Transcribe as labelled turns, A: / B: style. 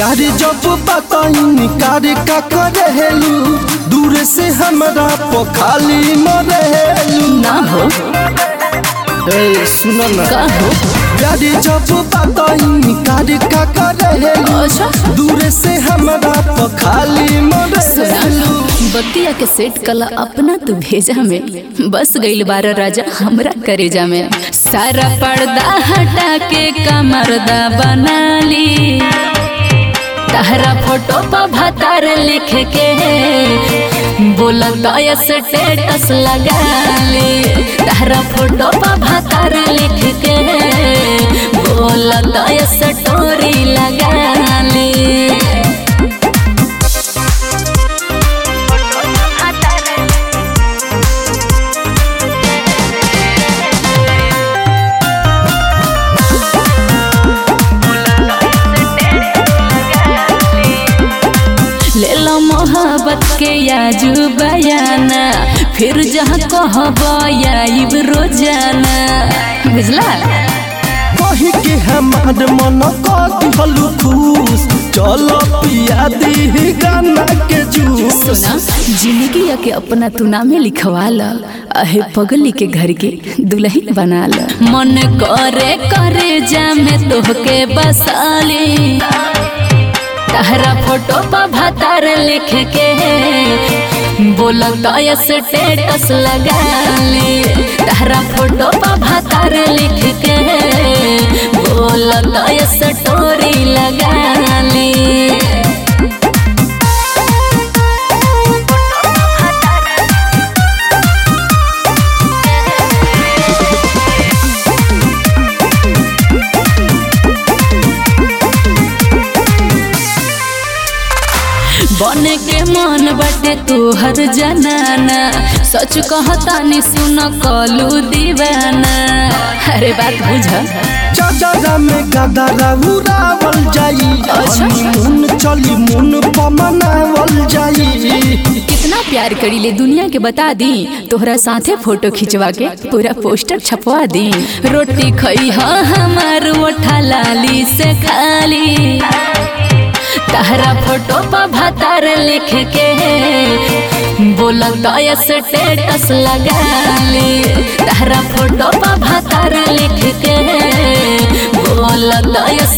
A: प्यार जब बताई कार का करेलू दूर से हमरा पखाली मरेलू
B: ना हो
A: ए सुनो ना
B: का हो
A: प्यार जब बताई कार का करेलू
B: अच्छा
A: दूर से हमरा पखाली
B: सुना
A: मरेलू
B: बतिया के सेट कला अपना तू भेजा में बस गईल बार राजा हमरा करेजा में सारा पर्दा हटा के कमरदा बना ली तहरा फोटो पर भतार लिख के बोलत स्टेटस लगा ली तहरा फोटो पर भतार लिख के बोलत स्टोरी लगा ली ले लो मोहब्बत के याजू बयाना फिर जहाँ कहब आइब रोजाना बुझला
A: कही के हमार मन कथी हलू खुश चलो पिया दी गाना के जूस
B: सुना जिंदगी के अपना तू नामे लिखवा ल अहे पगली के घर के दुल्हन बना ल मन करे करे जामे तोहके बसाली तहरा फोटो पर भतार लिख के बोलत स्टेटस लगा ली तहरा फोटो पर भतार लिख के बोलत स्टोरी लगा ली बने के मन बाटे तोहर जनाना सच कहता नि सुन कलू दीवाना अरे बात बुझ
A: चाचा में गदरा उड़ावल जाई
B: अच्छा।
A: हनीमून चली मुन पमनावल जाई
B: कितना प्यार करी ले दुनिया के बता दी तोहरा साथे फोटो खिंचवा के पूरा पोस्टर छपवा दी रोटी खई हाँ हमार ओठा लाली से खाली तहरा फोटो पर भतार लिख के बोलत स्टेटस लगा ली तहरा फोटो पर भतार लिख के बोलत